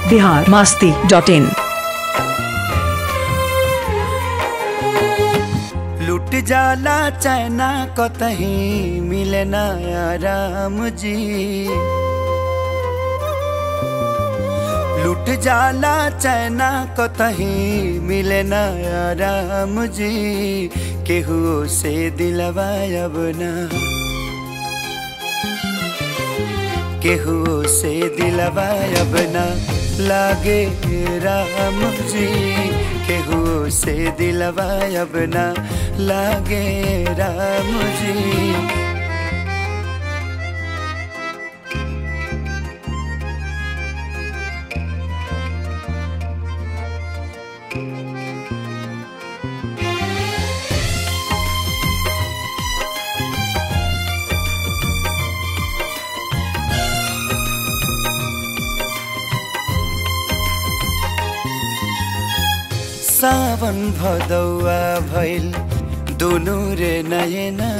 Bihar Masti dot इन लुट जाला चैना कतही मिले ना राम जी लुट जाला चैना कतही मिले ना राम जी केहू से दिलवा अब ना केहू से दिलवा अब ना लागे राम जी केहू से दिलवा अब ना लागे राम जी सावन भदौआ भइल दुनु रे नयना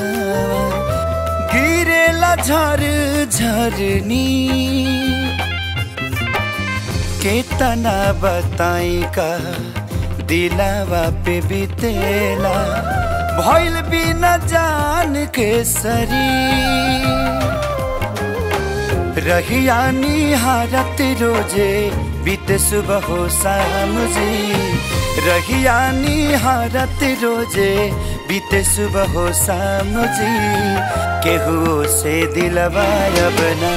गिरेला झर झरनी केतना बताई का दिलावा पे बितेला भइल बिना जान के सरी रहिया निहारत रोजे बीत सुबह हो शाम जी रहिया निहारत रोजे बीत सुबह हो शाम जी केहू से दिलवा अब ना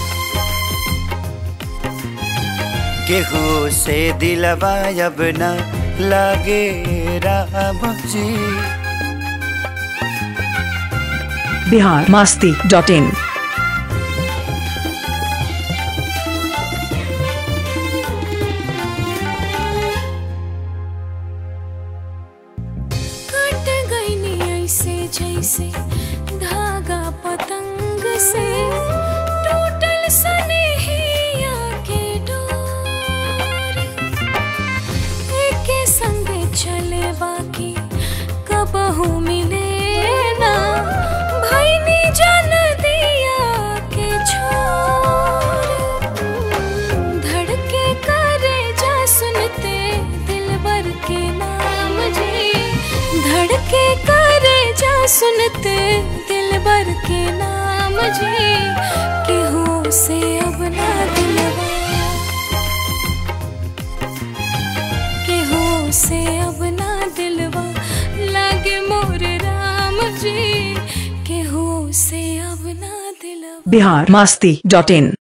केहू से दिलवा अब ना लागे राम जी बिहार मास्ती डॉट इन कट गई नी ऐसे जैसे धागा पतंग से टूटल सनेहिया के डोर एके संगे चले बाकी कबहू मिले ना भैनी जन दिया के छोर धड़के करे जा सुनते दिल भर के नाम जी धड़के करे जा सुनते दिल भर के नाम जी केहू से अब ना दिलवा केहू से अब ना दिलवा लागे मोर राम जी केहू से अब ना दिलवा बिहार मास्ती डॉट इन